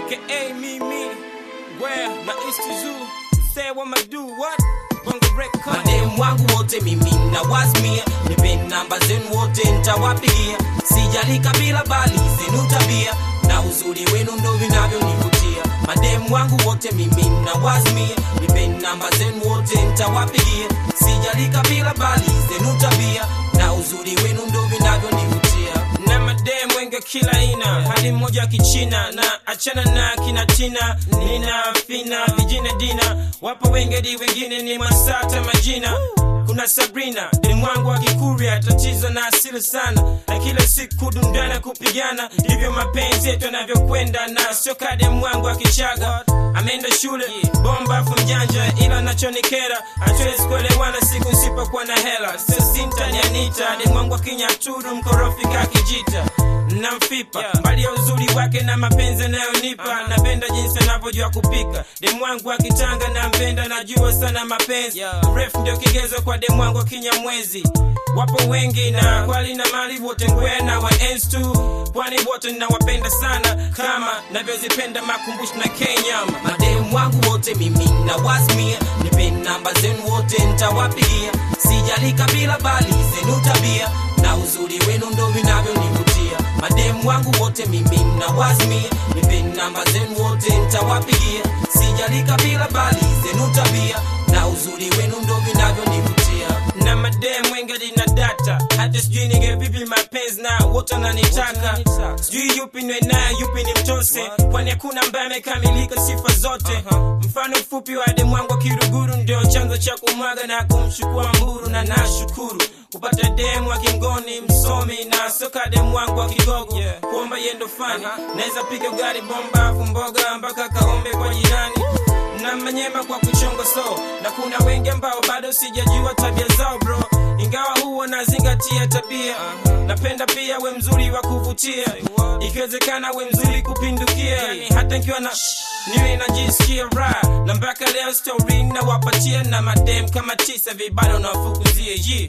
aka Mimi, where na East Zoo. Say what I do, what? Bongo record. mademu wangu wote mimi na wasmia nipe namba zenu wote ntawapigia sijali kabila bali zenu tabia na uzuri wenu ndo vinavyonivutia mademu wangu wote mimi na wasmia nipe namba zenu wote ntawapigia sijali kabila bali zenu tabia na uzuri wenu ndo vinavyonivutia na madem wengi wa kila aina hadi mmoja wa kichina na achana na kina tina nina fina vijine dina wapo wengedi wengine ni masata majina kuna sabrina demu wangu wa kikuria tatizo na asili sana na kila siku dundana kupigana ndivyo mapenzi yetu yanavyokwenda na sio kademu wangu wa kichaga ameenda shule bomba afu mjanja ila nachonikera hatuwezi kuelewana siku nsipokuwa na hela sio sinta ni anita demu wangu wa kinyaturu mkorofi kakijita na mfipa mbali ya uzuri wake na mapenzi anayonipa napenda jinsi anavyojua kupika demu wangu akitanga na mpenda najua sana mapenzi ref ndio kigezo kwa demu wangu kinyamwezi wapo wengi na kwali na mali wote ngwena wa ens tu pwani wote nawapenda sana kama navyozipenda makumbushi na kenyama mademu wangu wote mimi na wasmia nipe namba zenu wote ntawapigia sijali kabila bali zenu tabia na uzuri wenu ndo vinavyonivutia mademu wangu wote mimi na wasmia nipe namba zenu wote ntawapigia sijali kabila bali zenu tabia na uzuri wenu ndo vinavyonivutia na madem wengi na data hata sijui nige vipi mapenzi na wote wananitaka sijui yupi niwe naye yupi ni mtose kwani hakuna ambaye amekamilika sifa zote mfano mfupi wa demu wangu wa kiruguru ndio chanzo cha kumwaga na kumchukua mburu na nashukuru kupata demu wa kingoni msomi na soka demu wangu wa kigogo kuomba yendo fani naweza piga gari bomba afu mboga mpaka kaombe kwa jirani na manyema kwa kuchonga so na kuna wengi ambao bado sijajua tabia zao bro ingawa huwa nazingatia tabia napenda pia we mzuri wa kuvutia ikiwezekana we mzuri kupindukia yani hata nikiwa na niwe najisikia raha na mpaka leo story nawapatia na madem kama tisa vibado nawafukuzia ye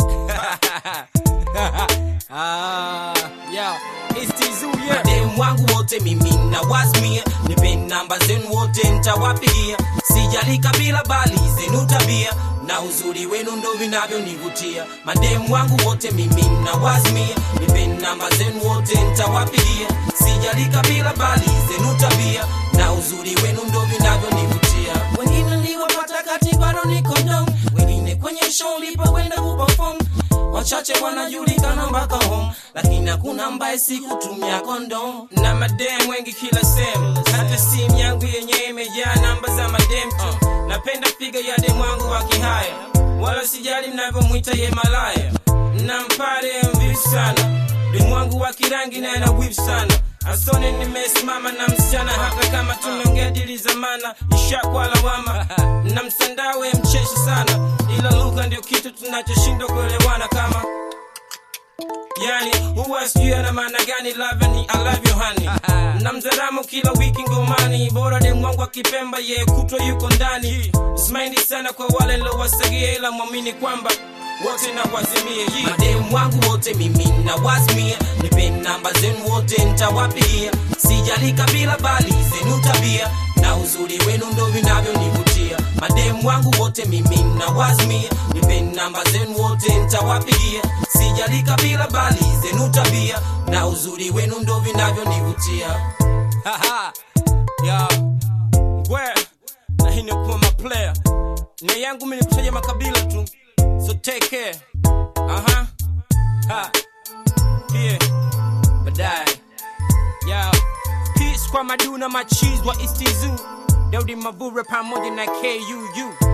ah, yo, it's Tizu, yeah. mademu wangu wote mimi na wasmia nipe namba zenu wote ntawapigia sijali kabila bali zenu tabia na uzuri wenu ndo vinavyonivutia mademu wangu wote mimi na wasmia nipe namba zenu wote ntawapigia sijali kabila bali zenu tabia na uzuri wenu ndo vinavyonivutia wengine niliwapata kati bado niko dom wengine kwenye show lipokwenda kuperform wachache wanajulikana mpaka home lakini hakuna ambaye sikutumia kondom na madem wengi kila sehemu hata simu yangu yenyewe imejaa namba za madem tu napenda piga ya demu wangu wa kihaya wala sijali mnavyomwita ye malaya na mpare mvivu sana demu wangu wa kirangi naye na wivu sana asone nimesimama na msichana hata kama tumeongea dili zamana ishakwa lawama na msandawe mcheshi sana ila lugha ndio kitu tunachoshindwa kuelewana kama yani huwa sijui ana maana gani love ni I love you honey na mzaramo kila wiki ngomani bora demu wangu akipemba ye kutwa yuko ndani smaindi sana kwa wale nilowasagia ila mwamini kwamba wote na wazimie ye mademu wangu wote mimi na wasmia nipe namba zenu wote ntawapigia sijali kabila bali zenu tabia na uzuri wenu ndo vinavyonivutia mademu wangu wote mimi na wasmia nipe namba zenu wote ntawapigia sijali kabila bali zenu tabia na uzuri wenu ndo vinavyonivutia Haha. Yo. Ngwe. Na hii ni kwa maplayer. Nia yangu mimi ni kutaja makabila tu. So take care. Aha. Ha. Yeah. Baadaye. Yo. Peace kwa maduna machiz wa East Zoo. Daudi Mavure pamoja na KUU.